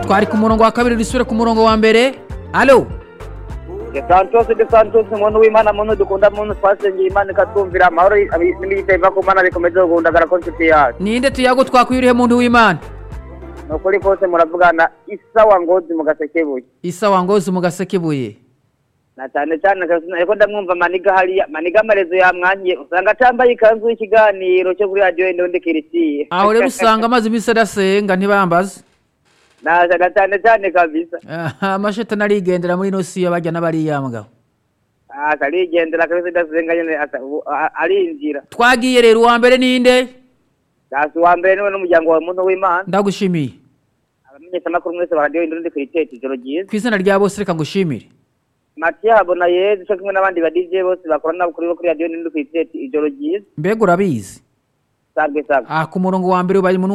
twari ku murongo wa kabiri dusubire ku murongo wa mbere alo de santos de santos umuntu w'imana muntu dukunda muntu twasengeye imana ikatwumvira amahoro n'ibiyita biva ku mana bikomeza kugundagara ko nshuti yacu ninde tuyago twakwiriye muntu w'imana ni ukuri kose muravugana isawa ngozi mu gasekebuye isa wangozi mu gasekebuye na cyane cyane ariko ndamwumva maniga hariya maniga amarezo yamwangiye usanga atambaye ikanzu y'ikiganiro cyo kuri radiyo n'undi kiritiye aho rero usanga amaze iminsi adasenga ntibambaze naje na cyane cyane kabisa amashetani arigendera muri ino si bajya n'abariyambwa Ah, arigendera kabisa idasenga nyine asa- ubu- a- arinjira twagiye rero uwa mbere ninde dasi uwa mbere niwe n'umuryango wa muntu w'imana ndagushimiye abamenyeshamakuru mwese ba radiyo n'undi kiritiye ijoro ryiza ku izina rya bose reka ngushimire matiya habona yezi cyo kumwe n'abandi ba dj bose bakorana kuri bo kuri radiyo n'undi kiritiye ijoro ryiza mbega urabizi sabwe sabwe ah ku murongo wa mbere ubaye umuntu